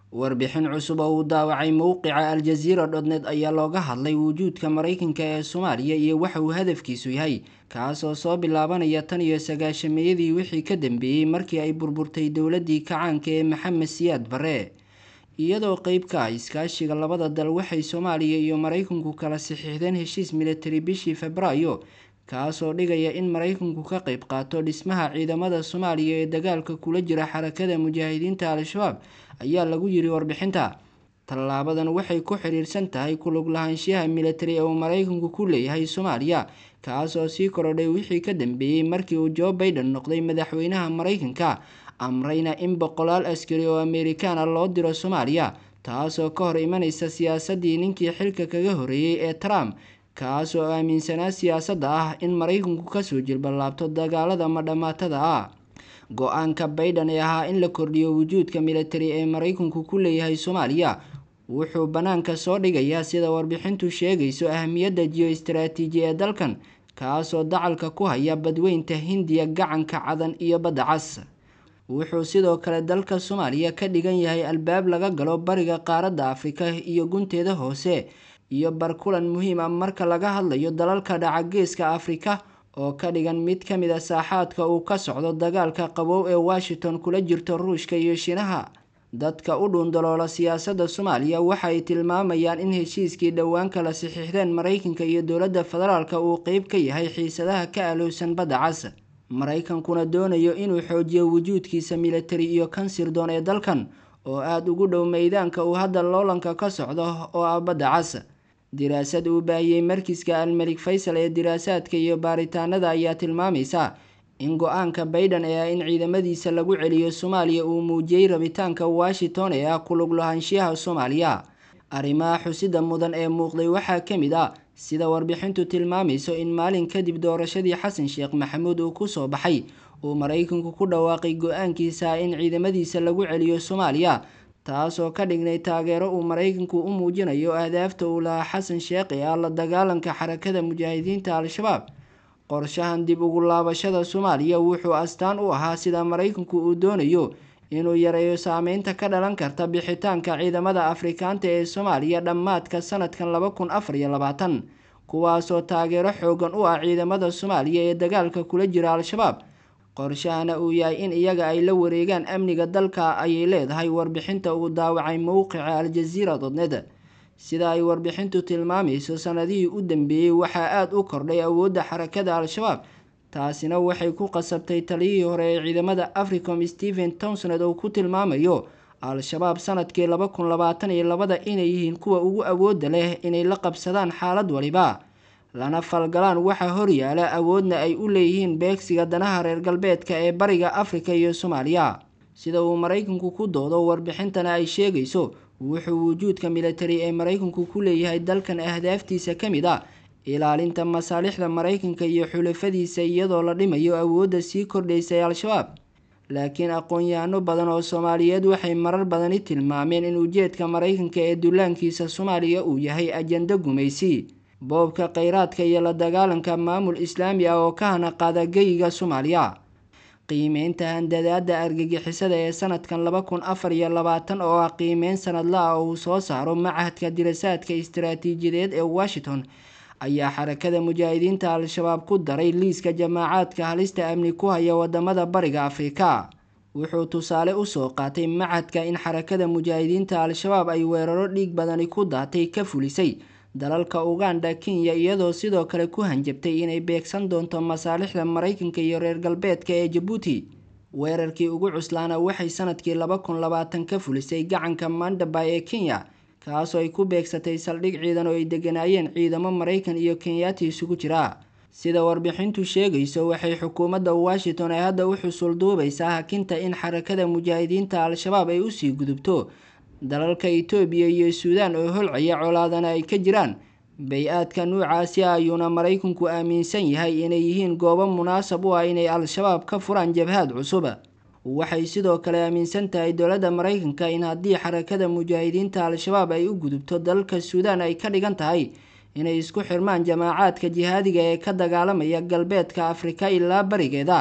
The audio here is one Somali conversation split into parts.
warbixin cusub oo uu daawacay mowqica aljaziira dhodned ayaa looga hadlay wujuudka maraykanka ee soomaaliya iyo waxa uu hadafkiisu yahay kaasoo soo bilaabanaya tan iyo sagaashameeyadii wixii ka dambeeyey markii ay burburtay dowladii kacaanka ee maxamed siyaad barre iyadoo qeyb ka ah iskaashiga labada dal waxay soomaaliya iyo maraykanku kala saxiixdeen heshiis militari bishii febraayo kaasoo dhigaya in maraykanku ka qeyb qaato dhismaha ciidamada soomaaliya ee dagaalka kula jira xarakada mujaahidiinta al-shabaab ayaa lagu yiri warbixinta tallaabadan waxay ku xiriirsan tahay kulug lahaanshiyaha militari ee uu maraykanku ku leeyahay soomaaliya kaasoo sii korodhay wixii ka dambeeyey markii uu jo baiden noqday madaxweynaha maraykanka amrayna in boqolaal askari oo amerikaana loo diro soomaaliya taasoo ka hor imanaysa siyaasadii ninkii xilka kaga horeeyey ee trump kaasoo aaminsanaa siyaasadda ah in maraykanku kasoo jilballaabto dagaalada madhamaatada ah go-aanka baiden ee ahaa in la kordhiyo wujuudka militari ee maraykanku ku leeyahay soomaaliya wuxuu bannaanka soo dhigayaa sida warbixintu sheegayso ahamiyadda jiyo-istaraatiiji ee dalkan kaasoo dacalka ku haya badweynta hindiya gacanka cadan iyo badda cas wuxuu sidoo kale dalka soomaaliya ka dhigan yahay albaab laga galo bariga qaaradda afrika iyo gunteeda hoose iyo barkulan muhiim ah marka laga hadlayo dalalka dhaca geeska afrika oo ka dhigan mid ka mid a saaxaadka uu ka socdo dagaalka qabow ee washington kula jirto ruushka iyo shiinaha dadka u dhuundaloola siyaasadda soomaaliya waxa ay tilmaamayaan in heshiiskii dhowaan kala saxiixdeen maraykanka iyo dowladda federaalka uu qeyb ka yahay xiisadaha ka alowsan badda cas maraykankuna doonayo inuu xoojiyo wujuudkiisa militari iyo kan sirdoon ee dalkan oo aada ugu dhow meydaanka uu hadda loolanka ka socdo oo ah badda cas diraasad uu baahiyey markiska almelik faysal ee diraasaadka iyo baaritaanada ayaa tilmaamaysa in go-aanka baiden ee ah in ciidamadiisa lagu celiyo soomaaliya uu muujiyey rabitaanka washington ee ah kulug lahaanshiyaha soomaaliya arrimaha xusida mudan ee muuqday waxaa ka mid ah sida warbixintu tilmaamayso in maalin kadib doorashadii xasan sheekh maxamuud uu ku soo baxay uu maraykanku ku dhawaaqay go-aankiisa in ciidamadiisa lagu celiyo soomaaliya taasoo ka dhignay taageero uu maraykanku u muujinayo ahdaafta uu lahaa xasan sheekh ee ah la dagaalanka xarakada mujaahidiinta al-shabaab qorshahan dib ugu laabashada soomaaliya wuxuu astaan u ahaa sida maraykanku uu doonayo inuu yareeyo saameynta ka dhalan karta bixitaanka ciidamada afrikaanta ee soomaaliya dhammaadka sanadkan laba kun afar iyo labaatan kuwaasoo taageero xoogan u ah ciidamada soomaaliya ee dagaalka kula jira al-shabaab qorshahana uu yahay in iyaga ay la wareegaan amniga dalka ayay leedahay warbixinta uu daawacay mowqica aljaziira dodned sida ay warbixintu tilmaamayso sanadihii u dambeeyey waxaa aada u kordhay awoodda xarakada al-shabaab taasina waxay ku qasabtay taliyihii hore ee ciidamada africom stephen townsoned oo ku tilmaamayo al-shabaab sanadkii laba kun labaatan iyo labada inay yihiin kuwa ugu awoodda leh inay la qabsadaan xaalad waliba lana falgalaan waxaa horyaala awoodna ay u leeyihiin beegsiga danaha reer galbeedka ee bariga afrika iyo soomaaliya sida uu maraykanku ku doodo warbixintana ay sheegayso wuxuu wujuudka militari ee maraykanku ku leeyahay dalkan ahdaaftiisa ka mid a ilaalinta masaalixda maraykanka iyo xulafadiisa iyadoo la dhimayo awoodda sii kordhaysa ee al-shabaab laakiin aqoon-yahano badan oo soomaaliyeed waxay marar badani tilmaameen in ujeedka maraykanka ee dullaankiisa soomaaliya uu yahay ajando gumaysi boobka kheyraadka iyo la dagaalanka maamul islaami ah oo ka hana qaada geyiga soomaaliya qiimeynta handadaada argagixisada ee sanadkan laba kun afar iyo labaatan oo ah qiimeyn sanadla ah oo uu soo saaro machadka dirasaadka istaraatiijiyadeed ee washington ayaa xarakada mujaahidiinta al-shabaab ku daray liiska jamaacaadka halista amni ku haya wadamada bariga afrika wuxuu tusaale usoo qaatay machadka in xarakada mujaahidiinta al-shabaab ay weeraro dhiig badani ku daatay ka fulisay dalalka uganda kenya iyadoo sidoo kale ku hanjabtay inay beegsan doonto masaalixda maraykanka iyo reer galbeedka ee jabuuti weerarkii ugu cuslaana waxay sanadkii laba kun labaatan ka fulisay gacanka mandabay ee kenya kaasoo ay ku beegsatay saldhig ciidan oo ay deganaayeen ciidamo maraykan iyo kenyaati isugu jira sida warbixintu sheegayso waxay xukuumadda washington ee hadda u xusul duubaysaa hakinta in xarakada mujaahidiinta al-shabaab ay usii gudubto dalalka itoobiya iyo suudaan oo holcaya colaadana ay ka jiraan bay-aadka nuucaasi ayuuna maraykanku aaminsan yahay inay yihiin goobo munaasab u ah inay al-shabaab ka furaan jabhaad cusub waxay sidoo kale aaminsan tahay dowladda maraykanka in haddii xarakada mujaahidiinta al-shabaab ay u gudubto dalalka suudaan ay ka dhigan tahay inay isku xirmaan jamaacaadka jihaadiga ee ka dagaalamaya galbeedka afrika ilaa barigeeda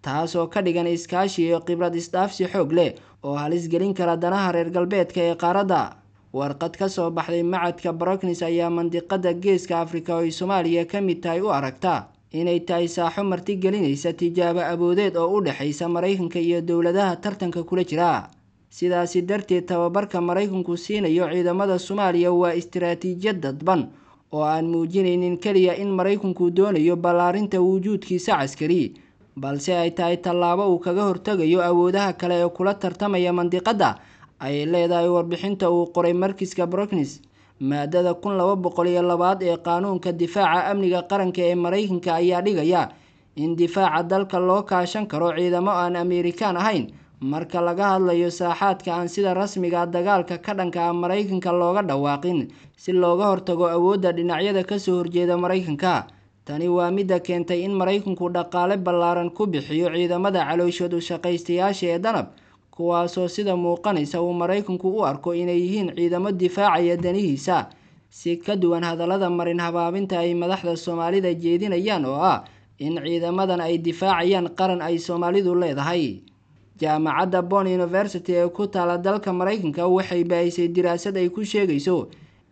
taasoo ka dhigan iskaashi iyo khibrad isdhaafsi xoog leh oo halis gelin kara danaha reer galbeedka ee qaaradda warqad ka soo baxday macadka broknis ayaa mandiqada geeska afrika oo ay soomaaliya ka mid tahay u aragta inay tahay saaxo martigelinaysa tijaabo aboodeed oo u dhexaysa maraykanka iyo dowladaha tartanka kula jira sidaasi darteed tababarka maraykanku siinayo ciidamada soomaaliya waa istiraatiijiyad dadban oo aan muujinaynin keliya in maraykanku doonayo ballaarinta wujuudkiisa caskari balse ay tahay tallaabo uu kaga hortegayo awoodaha kale ee kula tartamaya mandiqadda ay leedahay warbixinta uu qoray markiska broknis maadada kun laba boqol iyo labaad ee qaanuunka difaaca amniga qaranka ee maraykanka ayaa dhigaya in difaaca dalka loo kaashan karo ciidamo aan ameerikaan ahayn marka laga hadlayo saaxaadka aan sida rasmiga dagaalka ka dhanka ah maraykanka looga dhawaaqin si looga hortago awoodda dhinacyada kasoo horjeeda maraykanka tani waa midda keentay in maraykanku dhaqaale ballaaran ku bixiyo ciidamada calooshoodu shaqaystayaasha ee danab kuwaasoo sida muuqanaysa uu maraykanku u arko inay yihiin ciidamo difaacaya danihiisa si ka duwan hadallada marin habaabinta ay madaxda soomaalida jeedinayaan oo ah in ciidamadan ay difaacayaan qaran ay soomaalidu leedahay jaamacadda bon university ee ku taala dalka maraykanka waxay baahisay diraasad ay ku sheegayso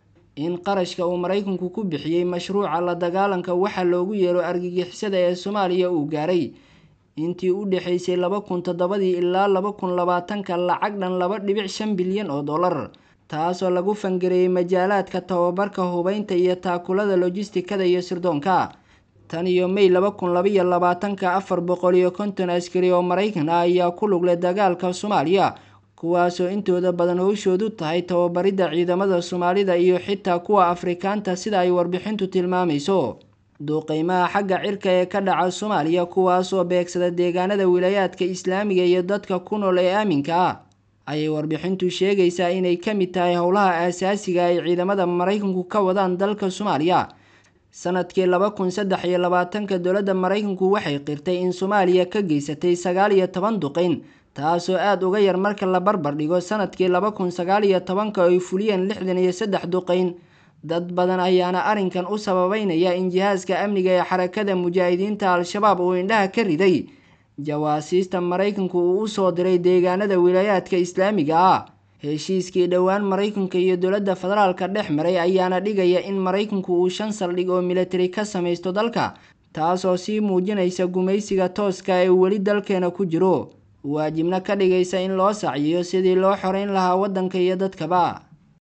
in qarashka uu maraykanku ku bixiyey mashruuca la dagaalanka waxa loogu yeero argagixisada ee soomaaliya uu gaaray intii u dhexaysay laba kun toddobadii ilaa laba kun labaatanka lacag dhan laba dhibic shan bilyan oo dollar taasoo lagu fangareeyey majaalaadka tababarka hubeynta iyo taakulada lojistikada iyo sirdoonka tan iyo may laba kun labaiyo labaatanka afar boqol iyo konton askari oo maraykan ah ayaa ku lugleh dagaalka soomaaliya kuwaasoo intooda badan howshoodu tahay tababaridda ciidamada soomaalida iyo xitaa kuwa afrikaanta sida ay warbixintu tilmaamayso duuqeymaha xagga cirka ee ka dhaca soomaaliya kuwaasoo beegsada deegaanada wilaayaadka islaamiga iyo dadka ku nool ee aaminka ah ayay warbixintu sheegaysaa inay ka mid tahay howlaha aasaasiga ay ciidamada maraykanku ka wadaan dalka soomaaliya sanadkii laba kun saddex iyo labaatanka dowladda maraykanku waxay qirtay in soomaaliya ka geysatay sagaal iyo toban duqeyn taasoo aada uga yar marka la barbar dhigo sanadkii laba kun sagaal iyo tobanka ay fuliyeen lixdan iyo saddex duqeyn dad badan ayaana arrinkan u sababeynaya in jihaaska amniga ee xarakada mujaahidiinta al-shabaab uu indhaha ka riday jawaasiista maraykanku uu usoo diray deegaanada wilaayaadka islaamiga ah heshiiskii dhowaan maraykanka iyo dowladda federaalka dhex maray ayaana dhigaya in maraykanku uu shan saldhig oo militari ka samaysto dalka taasoo sii muujinaysa gumaysiga tooska ee weli dalkeena ku jiro waajibna ka dhigaysa in loo sacyiyo sidii loo xoreyn lahaa waddanka iyo dadkaba